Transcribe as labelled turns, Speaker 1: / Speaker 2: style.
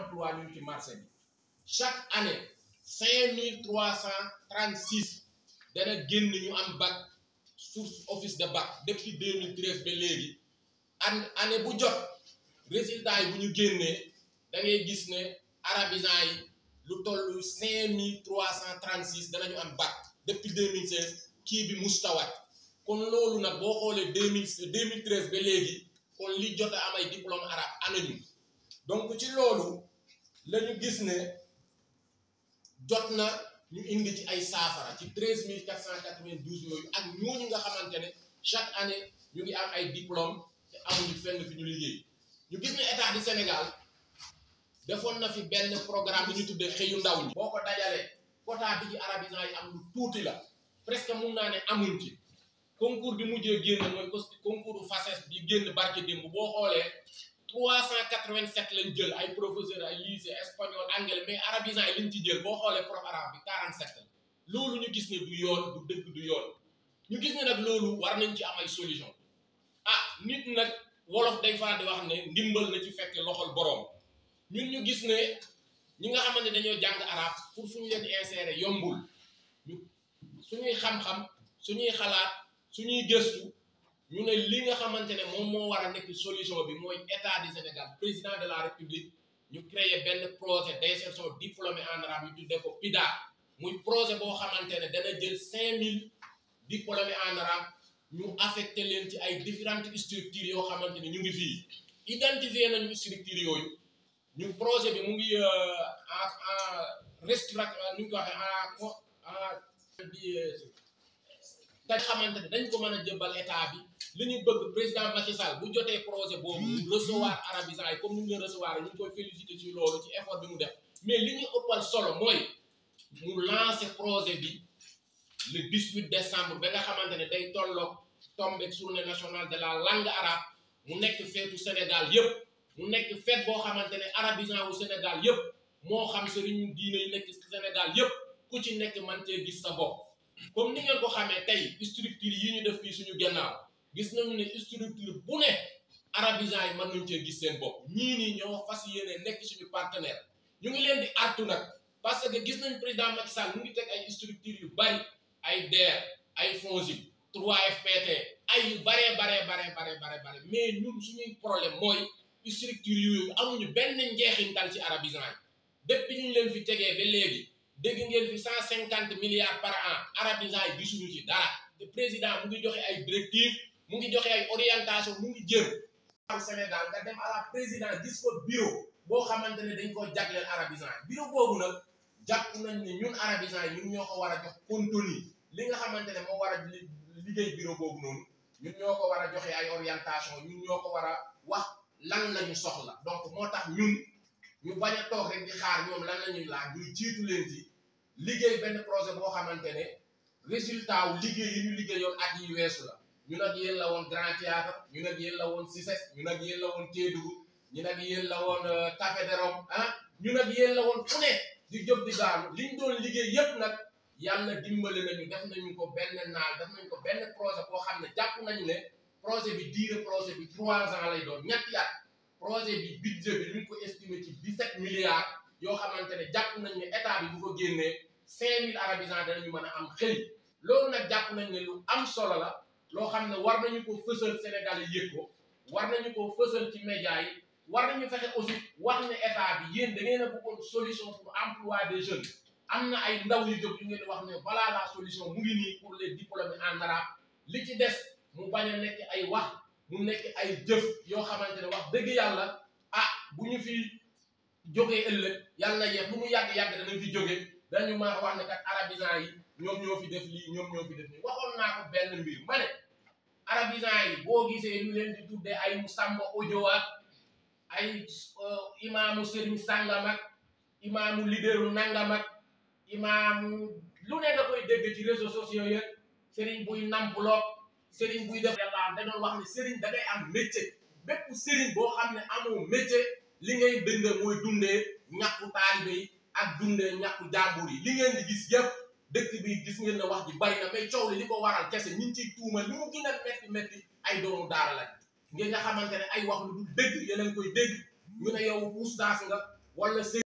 Speaker 1: emploi ñu ngi ci marché bi chaque année cinq mille trois cent trente six dana génn ñu am bac source office de bac depuis 2013 ba léegi an année bu jot résultat yi bu ñu génnee da ngay gis ne arabisants yi lu toll cinq mille trois cent trente six danañu am bac depuis 2016 kii bi mustawat kon loolu nag boo xoolee deux mille deux mille treize ba léegi kon li jot a am ay diplôme arabe anonyme donc ci loolu la ñu gis ne jot na ñu indi ci ay saafara ci treize mille quatre cent quatre-vingt-douze yooyu ak ñooñu nga xamante ne chaque année ñu ngi am ay diplôme te amuñu fenn fi ñu liggéey ñu gis ne état du Sénégal defoon na fi benn programme bi ñu tuddee xëyu ndaw ñi. boo ko dajalee quota bi ci arabisants yi am lu tuuti la presque mun naa ne amuñ ci concours bi mujjee génn mooy concours FACES bi génn barke démb boo xoolee trois cent quatre-vingt-sept lañ jël ay professeurs ay lycée espagnol anglais mais arabisants yi liñ ci jël boo xoolee prof arabe bi quarante-sept la loolu ñu gis ne du yoon du dëgg du yoon ñu gis ne nag loolu war nañ ci am ay solution ah nit nag wolof day faral di wax ne ndimbal na ci fekk loxol boroom ñun ñu gis ne ñi nga xamante ne dañoo jàng arab pour fu ñu leen insérer yombul ñu suñuy xam-xam suñuy xalaat suñuy gëstu ñu ne li nga xamante ne moom moo war a nekk solution bi mooy état du Sénégal président de la république ñu créer benn projet d'insertion diplômé en arabe ñu tuddee ko PIDA muy projet boo xamante ne dana jël cinq mille diplômés en arabe ñu affecté leen ci ay différentes structures yoo xamante ne ñu ngi fii identifier nañu structures yooyu ñu projet bi mu ngi en en restructure nu ñu ko waxee en en bi nga xamante ne dañ ko mën a jëbbal état bi li ñu bëgg président Macky Sall bu jotee projet boobu recevoir arabisants yi comme ni ñu leen recevoir ñu ngi koy féliciter ci loolu ci effort bi mu def mais li ñu ëppal solo mooy mu lancer projet bi le 18 décembre ba nga xamante ne day tolloog tombe journée nationale de la langue arabe mu nekk feetu Sénégal yëpp mu nekk feet boo xamante ne arabisant wu Sénégal yëpp moo xam sëriñ diine yi nekk Sénégal yëpp ku ci nekk man cee gis sa bopp comme ni ngeen ko xamee tey structure yi ñu def fii suñu gannaaw gis nañu ne structure bu ne arabisant yi mën nañu cee gis seen bopp ñii nii ñoo fas yéene nekk suñu partenaire ñu ngi leen di artu nag parce que gis nañ président Macky Sall mu ngi teg ay structure yu bari ay DER ay FONGIP 3FPT ay yu baree baree baree baree baree bare mais ñun suñuy problème mooy structure yooyu amuñu benn njeexintal ci arabisant yi depuis ñu leen fi tegee ba léegi dégg ngeen fi cent cinquante milliards par an arabisant yi gisuñu ci dara te président mu ngi joxe ay directives mu ngi joxe ay orientation mu ngi jëm am Sénégal nga dem à la président gis ko bureau boo xamante ne dañ ko jagleel arabisant yi bureau boobu nag jàpp nañ ne ñun arabisant yi ñun ñoo ko war a jox contenu li nga xamante ne moo war a liggéey bureau boobu noonu ñun ñoo ko war a joxe ay orientation ñun ñoo ko war a wax lan la ñu soxla donc moo tax ñun ñu bañ a toog rek di xaar ñoom lan la ñuy laaj ñuy jiitu leen ci liggéey benn projet boo xamante ne résultat wu liggéey yi ñu liggéeyoon at yi weesu la ñu nag yéen la woon Grand Théâtre ñu nag yéen la woon CICES ñu nag yéen la woon Kédougou ñu nag yéen la woon Café de Rome ah ñu nag yéen la woon fu ne di jóg di daanu liñ doon liggéey yépp nag yàlla dimbali nañu def nañu ko benn naal def nañu ko benn projet boo xam ne jàpp nañu ne projet bi durée projet bi trois ans lay doon ñetti at projet bi budget bi ñu ngi ko estimé ci dix-sept milliards yoo xamante ne jàpp nañ ne état bi bu ko génnee cinq mille arabisants danañu mën a am xëy loolu nag jàpp nañ ne lu am solo la loo xam ne war nañu ko fësal Sénégal yi yëg ko war nañu ko fësal ci média yi war nañu fexe aussi wax ne état bi yéen da ngeen a bëggoon solution pour emploi des jeunes am na ay ndaw yu jóg yu ngeen wax ne voilà la solution mu ngi nii pour les diplômés en arabe li ci des mu bañ a nekk ay wax mu nekk ay jëf yoo xamante ne wax dëgg yàlla ah bu ñu fi jógee ëllëg yàlla na yeex lu mu yàgg-yàgg danañ fi jóge dañu mën a wax ne kat arabisants yi ñoom ñoo fi def lii ñoom ñoo fi def nii waxoon naa ko benn mbir ma ne arabisants yi boo gisee ñu leen di tuddee ay Samba Ojo ak ay imaamu Serigne Sangam ak imaamu leaderu Nangam ak imaamu lu ne da koy dégg ci réseaux sociaux yi Serigne buy nampuloog Serigne buy def yàlla da doon wax ne Serigne da ngay am métier bépp Serigne boo xam ne amoo métier li ngay dënd mooy dundee ñàkku taalibe yi ak dundee ñàkku jàmbur yi li ngeen di gis yëpp dëkk bi gis ngeen ne wax ji bari na mais coow li li ko waral kese ñu ngi ciy tuuma li mu gën a metti metti ay doomu daara lañ ngeen nga xamante ne ay wax lu dul dëgg yéen a ngi koy dégg ñu ne yow oustaz nga wala